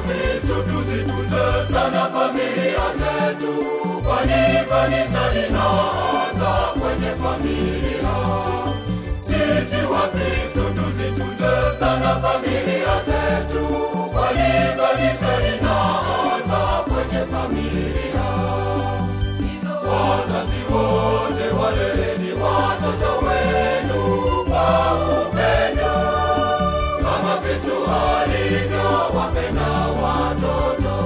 Wakristo tuzitunze sana familia zetu, kwani kanisa linaanza kwenye familia. Sisi Wakristo tuzitunze sana familia zetu, kwani kanisa linaanza kwenye familia. Wazazi wote waleleni watoto wenu kwa upendo kama Kristo alivyowapenda watoto.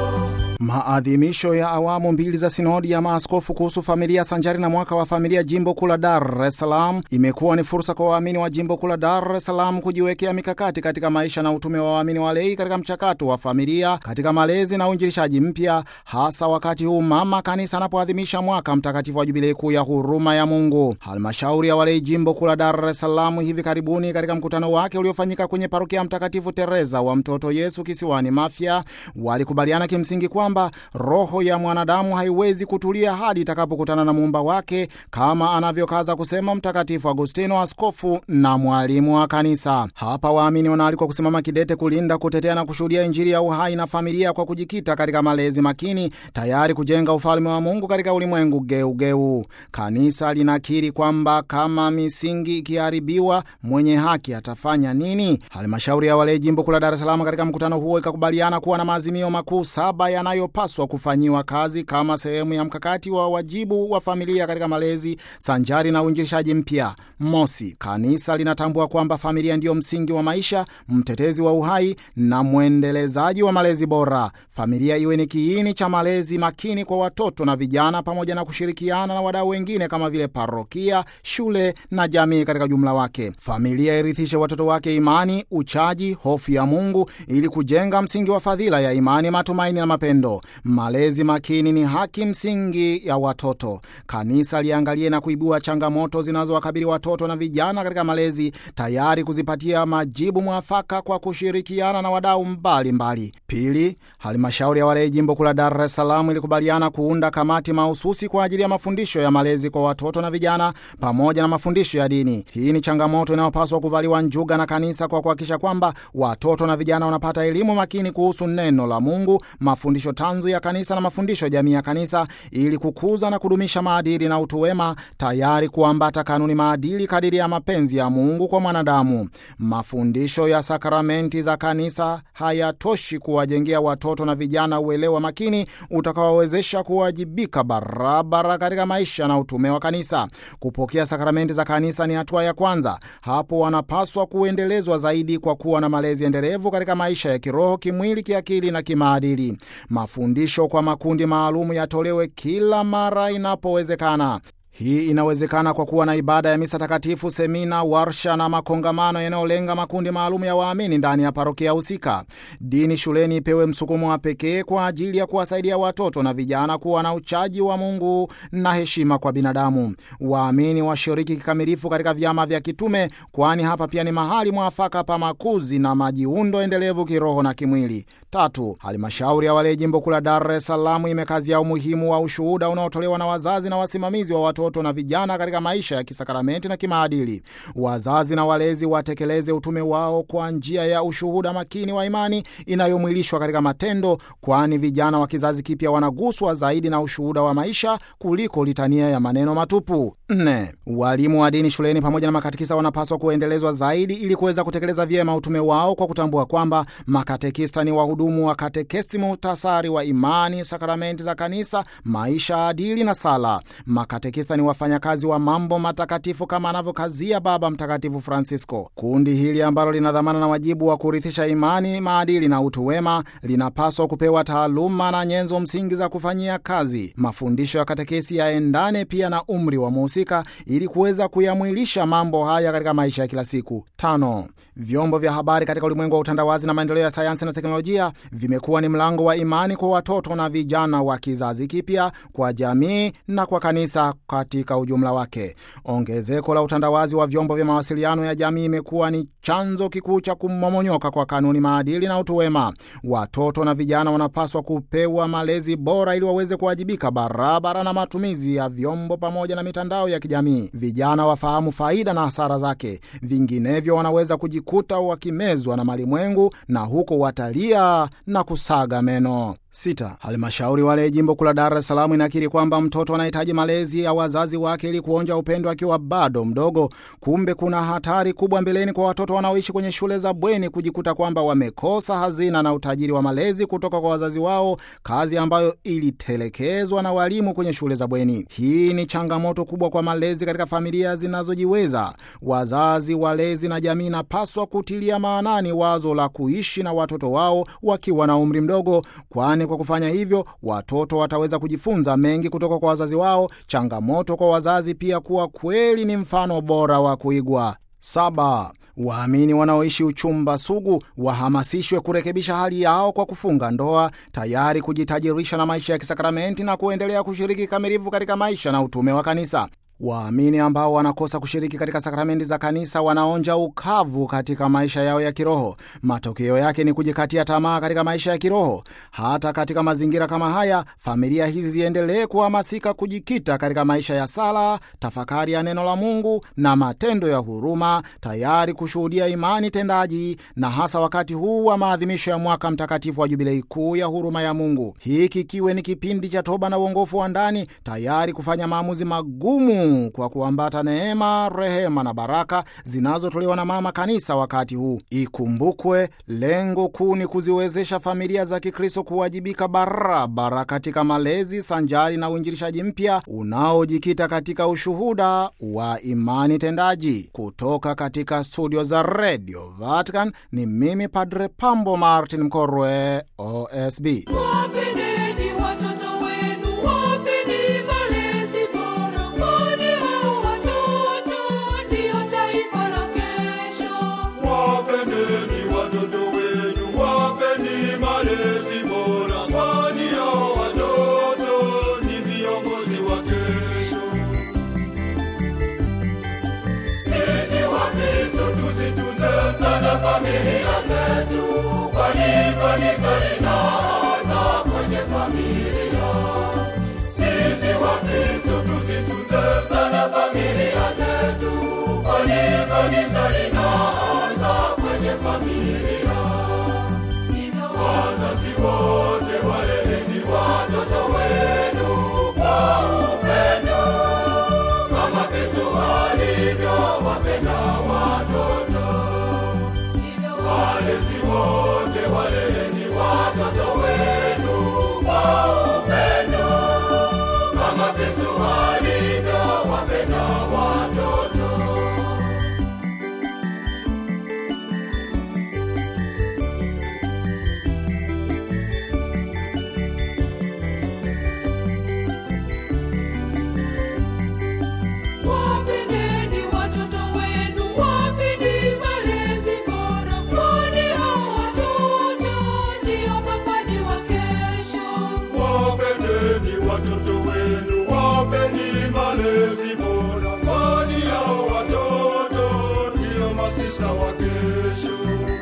Maadhimisho ya awamu mbili za sinodi ya maaskofu kuhusu familia sanjari na mwaka wa familia jimbo kuu la Dar es Salaam imekuwa ni fursa kwa waamini wa jimbo kuu la Dar es Salaam kujiwekea mikakati katika maisha na utume wa waamini walei katika mchakato wa familia katika malezi na uinjilishaji mpya, hasa wakati huu mama kanisa anapoadhimisha mwaka mtakatifu wa jubilei kuu ya huruma ya Mungu. Halmashauri ya walei jimbo kuu la Dar es Salaam hivi karibuni katika mkutano wake uliofanyika kwenye parokia Mtakatifu Teresa wa Mtoto Yesu kisiwani Mafia walikubaliana kimsingi kwamba roho ya mwanadamu haiwezi kutulia hadi itakapokutana na muumba wake, kama anavyokaza kusema Mtakatifu Agustino, askofu na mwalimu wa kanisa. Hapa waamini wanaalikwa kusimama kidete kulinda, kutetea na kushuhudia Injili ya uhai na familia kwa kujikita katika malezi makini, tayari kujenga ufalme wa Mungu katika ulimwengu geugeu. Kanisa linakiri kwamba kama misingi ikiharibiwa, mwenye haki atafanya nini? Halmashauri ya walei jimbo kuu la Dar es Salaam katika mkutano huo ikakubaliana kuwa na maazimio makuu saba yanayopaswa kufanyiwa kazi kama sehemu ya mkakati wa wajibu wa familia katika malezi sanjari na uinjilishaji mpya. Mosi, kanisa linatambua kwamba familia ndiyo msingi wa maisha, mtetezi wa uhai na mwendelezaji wa malezi bora. Familia iwe ni kiini cha malezi makini kwa watoto na vijana, pamoja na kushirikiana na wadau wengine kama vile parokia, shule na jamii katika jumla wake. Familia irithishe watoto wake imani, uchaji, hofu ya Mungu ili kujenga msingi wa fadhila ya imani, matumaini na mapendo. Malezi makini ni haki msingi ya watoto. Kanisa liangalie na kuibua changamoto zinazowakabili watoto na vijana katika malezi, tayari kuzipatia majibu mwafaka kwa kushirikiana na wadau mbalimbali. Pili, halmashauri ya walei jimbo kuu la Dar es Salaam ilikubaliana kuunda kamati mahususi kwa ajili ya mafundisho ya malezi kwa watoto na vijana pamoja na mafundisho ya dini. Hii ni changamoto inayopaswa kuvaliwa njuga na kanisa kwa kuhakikisha kwamba watoto na vijana wanapata elimu makini kuhusu neno la Mungu, mafundisho tanzu ya kanisa na mafundisho ya jamii ya kanisa ili kukuza na kudumisha maadili na utu wema, tayari kuambata kanuni maadili kadiri ya mapenzi ya Mungu kwa mwanadamu. Mafundisho ya sakramenti za kanisa hayatoshi kuwajengea watoto na vijana uelewa makini utakaowezesha kuwajibika barabara katika maisha na utume wa kanisa. Kupokea sakramenti za kanisa ni hatua ya kwanza. Hapo wanapaswa kuendelezwa zaidi kwa kuwa na malezi endelevu katika maisha ya kiroho, kimwili, kiakili na kimaadili. Mafundisho kwa makundi maalum yatolewe kila mara inapowezekana. Hii inawezekana kwa kuwa na ibada ya misa takatifu, semina, warsha na makongamano yanayolenga makundi maalum ya waamini ndani ya parokia husika. Dini shuleni ipewe msukumo wa pekee kwa ajili ya kuwasaidia watoto na vijana kuwa na uchaji wa Mungu na heshima kwa binadamu. Waamini washiriki kikamilifu katika vyama vya kitume, kwani hapa pia ni mahali mwafaka pa makuzi na majiundo endelevu kiroho na kimwili. Tatu, halmashauri ya walei jimbo kuu la Dar es Salaam imekazia umuhimu wa ushuhuda unaotolewa na wazazi na wasimamizi wa watoto na vijana katika maisha ya kisakramenti na kimaadili. Wazazi na walezi watekeleze utume wao kwa njia ya ushuhuda makini wa imani inayomwilishwa katika matendo, kwani vijana wa kizazi kipya wanaguswa zaidi na ushuhuda wa maisha kuliko litania ya maneno matupu. Nne, walimu wa dini shuleni pamoja na makatekista wanapaswa kuendelezwa zaidi ili kuweza kutekeleza vyema utume wao kwa kutambua kwamba makatekista ni wahudumu wa katekesi, muhtasari wa imani, sakramenti za kanisa, maisha adili na sala. Makatekista ni wafanyakazi wa mambo matakatifu kama anavyokazia Baba Mtakatifu Francisco. Kundi hili ambalo lina dhamana na wajibu wa kurithisha imani, maadili na utu wema linapaswa kupewa taaluma na nyenzo msingi za kufanyia kazi. Mafundisho ya katekesi yaendane pia na umri wa muhusika ili kuweza kuyamwilisha mambo haya katika maisha ya kila siku. Tano, vyombo vya habari katika ulimwengu wa utandawazi na maendeleo ya sayansi na teknolojia vimekuwa ni mlango wa imani kwa watoto na vijana wa kizazi kipya, kwa jamii na kwa kanisa katika ujumla wake. Ongezeko la utandawazi wa vyombo vya mawasiliano ya jamii imekuwa ni chanzo kikuu cha kumomonyoka kwa kanuni, maadili na utu wema. Watoto na vijana wanapaswa kupewa malezi bora ili waweze kuwajibika barabara na matumizi ya vyombo pamoja na mitandao ya kijamii. Vijana wafahamu faida na hasara zake, vinginevyo wanaweza kujikuta watajikuta wakimezwa na malimwengu na huko watalia na kusaga meno. Sita, halmashauri wale jimbo kuu la Dar es Salaam inakiri kwamba mtoto anahitaji malezi ya wazazi wake ili kuonja upendo akiwa bado mdogo. Kumbe kuna hatari kubwa mbeleni kwa watoto wanaoishi kwenye shule za bweni kujikuta kwamba wamekosa hazina na utajiri wa malezi kutoka kwa wazazi wao, kazi ambayo ilitelekezwa na walimu kwenye shule za bweni. Hii ni changamoto kubwa kwa malezi katika familia zinazojiweza. Wazazi, walezi na jamii inapaswa kutilia maanani wazo la kuishi na watoto wao wakiwa na umri mdogo, kwani kwa kufanya hivyo watoto wataweza kujifunza mengi kutoka kwa wazazi wao. Changamoto kwa wazazi pia kuwa kweli ni mfano bora wa kuigwa. Saba, waamini wanaoishi uchumba sugu wahamasishwe kurekebisha hali yao kwa kufunga ndoa, tayari kujitajirisha na maisha ya kisakramenti na kuendelea kushiriki kikamilifu katika maisha na utume wa kanisa. Waamini ambao wanakosa kushiriki katika sakramenti za kanisa wanaonja ukavu katika maisha yao ya kiroho. Matokeo yake ni kujikatia tamaa katika maisha ya kiroho. Hata katika mazingira kama haya, familia hizi ziendelee kuhamasika kujikita katika maisha ya sala, tafakari ya neno la Mungu na matendo ya huruma, tayari kushuhudia imani tendaji, na hasa wakati huu wa maadhimisho ya mwaka mtakatifu wa Jubilei kuu ya huruma ya Mungu, hiki kiwe ni kipindi cha toba na uongofu wa ndani, tayari kufanya maamuzi magumu kwa kuambata neema, rehema na baraka zinazotolewa na mama kanisa wakati huu. Ikumbukwe, lengo kuu ni kuziwezesha familia za Kikristo kuwajibika barabara katika malezi sanjari na uinjilishaji mpya unaojikita katika ushuhuda wa imani tendaji. Kutoka katika studio za Radio Vatican ni mimi Padre Pambo Martin Mkorwe, OSB. Wapendeni watoto wenu, wapeni malezi bora, kwani hao watoto ndio taifa la kesho. Wapendeni watoto wenu, wapeni malezi bora, kwani hao watoto ni viongozi wa kesho. Sisi Wakristo tuzitunze sana familia zetu, kwani kanisa linaanza kwenye familia. Sisi Wakristo tuzitunze sana familia zetu, kwani kanisa linaanza kwenye familia. Wazazi wote waleleni watoto wenu kwa upendo kama Yesu alivyowapenda watoto. Walezi wote waleleni watoto wenu kwa upendo kama Yesu alivyowapenda watoto. Wapendeni watoto wenu, wapeni malezi bora, kwani hao watoto ndio mapadi wa kesho. Wapendeni watoto wenu, wapeni malezi bora, kwani hao watoto ndio masista wa kesho.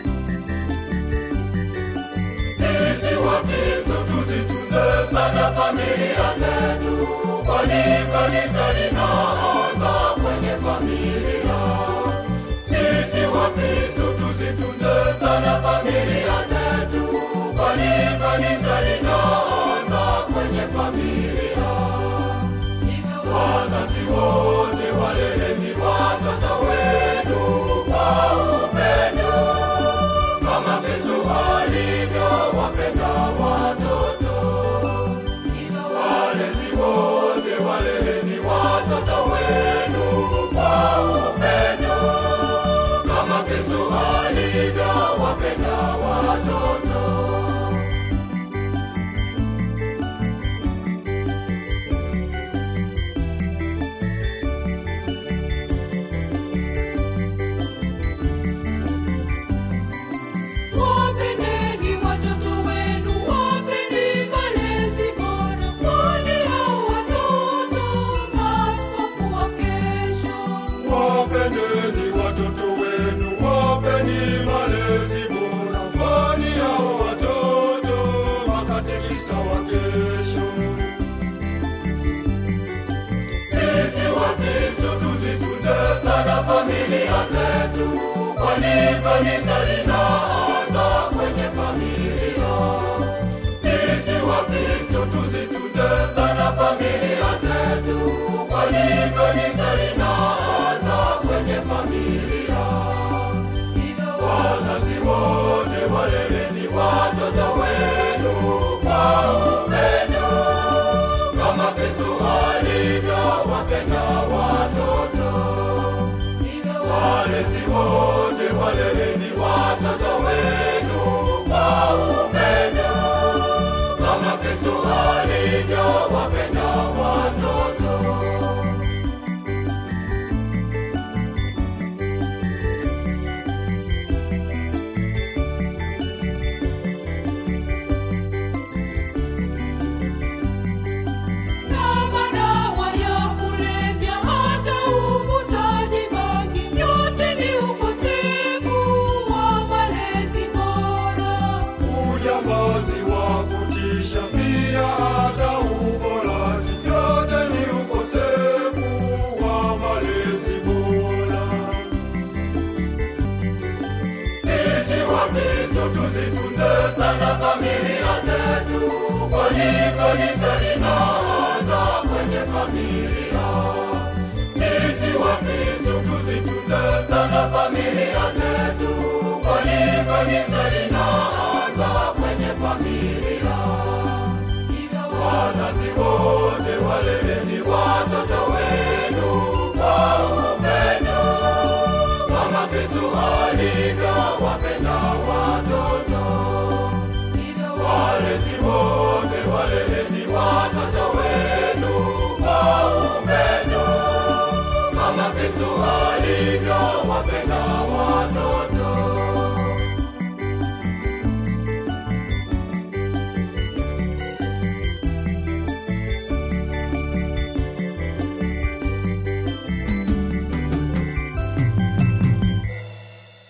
Sisi Wakristo tuzitunze sana familia zetu, kwani kanisa linaanza kwenye familia. Sisi Wakristo tuzitunze sana familia zetu, kwani kanisa linaanza kwenye familia. Wazazi wote waleleni watoto wenu kwa upendo kama Yesu alivyowapenda watoto. Walezi wote waleleni watoto wenu kwa upendo kama Yesu alivyowapenda watoto. Wapendeni watoto wenu, wapeni malezi bora, kwani hao watoto maaskofu wa kesho. Wapendeni watoto wenu, wapeni malezi bora, kwani hao watoto makatekista wa kesho. Sisi Wakristo tuzitunze sana familia zetu, kwani kanisa linaanza kwenye familia. Sisi Wakristo tuzitunze sana familia zetu, kwani kanisa linaanza kwenye familia. Wazazi wote waleleni watoto wenu kwa upendo, kama Kristo alivyowapenda watoto. Walezi wote waleleni watoto wenu kwa upendo, kama Kristo alivyowapenda watoto. Na madawa ya kulevya hata uvutaji bangi, yote ni ukosefu wa malezi bora. Ujambazi wa kutisha pia hata uporaji, yote ni ukosefu wa malezi bora. Sisi Wakristo tuzitunze sana familia zetu, kwani kanisa linaanza kwenye familia. Sisi Wakristo tuzitunze sana familia zetu, kwani kanisa lina